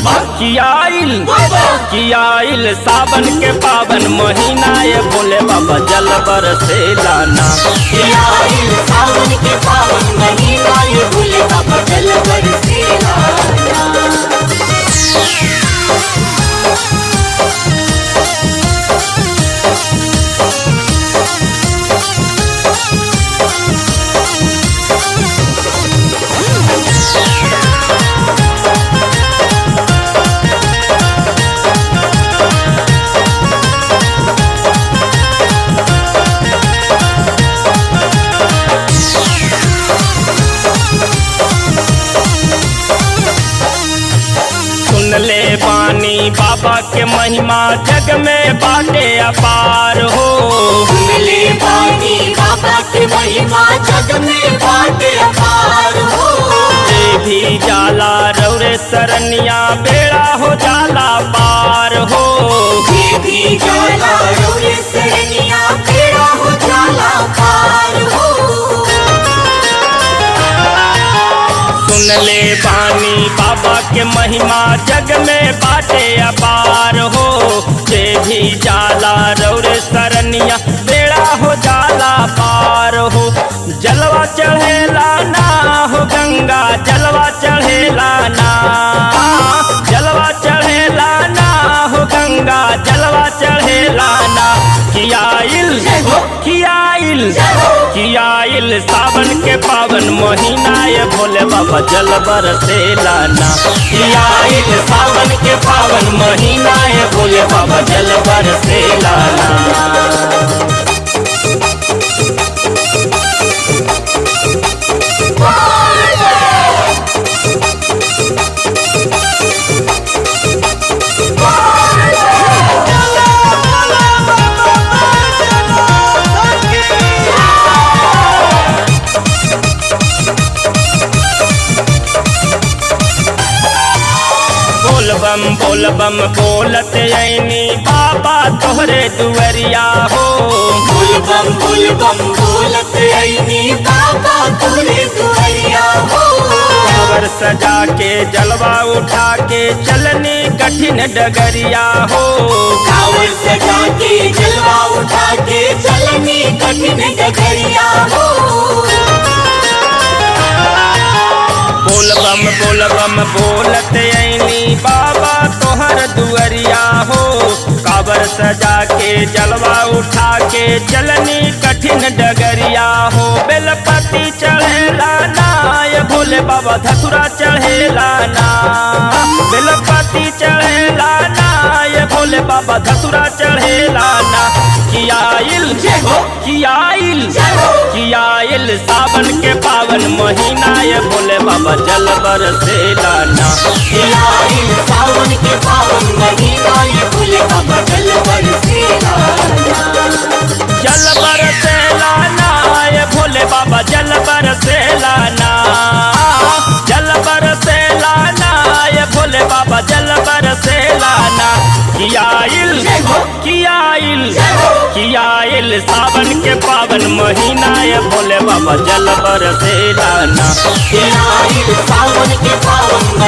कियाइल कियाइल सावन के पावन महीना ये भोले बाबा जल बरसेला ना आइल सावन के पावन महीना ये भूले बाबा जल बरसेला सुन ले बानी बाबा के महिमा जग में बाटे अपार हो मिले पानी बाबा के महिमा जग में बाटे अपार हो जे भी जाला रौरे सरनिया बेड़ा हो जाला पार हो ये भी जाला रोरे सरनिया पेड़ा हो जाला पार हो सुन ले बानी बाबा के महिमा जग में बाटे अपार हो जे भी जाला रौरे सरनिया बेड़ा हो जाला पार हो जलवा चढ़ेला ना हो गंगा जलवा चढ़ेला ना जलवा चढ़ेला ना हो गंगा जलवा चढ़ेला ना कियाइल कियाइल कियाइल सावन के पावन महीना ये भोले बाबा जल बरसेला ना कियाइल सावन के पावन महीना ये भोले बाबा जल बरसेला ना बोल बम बोल बम बोलत ऐनी बाबा तोहरे दुवरिया हो बुल बम बुल बम बोलत ऐनी बाबा तोरे दुआरिया हो कावर सजा के जलवा उठा के चलनी कठिन डगरिया हो कावर सजा के जलवा उठा के चलनी कठिन डगरिया हो बोल बम बोल बम बोलत ऐनी बाबा तोहर दुअरिया हो काबर सजा के जलवा उठा के चलनी कठिन डगरिया हो बेलपति चढ़ेला ना ये भोले बाबा धतुरा चढ़ेला ना बेलपति चढ़ेला ना ये भोले बाबा धतुरा चढ़ेला ना कियाइल कियाइल कियाइल सावन के पावन महीना ये भोले बाबा जल बरसेला ना आइल सावन के पावन महीना ये भूले बाबा जल बरसेला जल बरसेला ना ये भोले बाबा जल बरसेला ना जल बरसेला ना ये भोले बाबा जल बरसेला ना कियाइल कियाइल कियाइल सावन के पावन महीना ये भोले बाबा जल बरसेला ना आइल सावन के पावन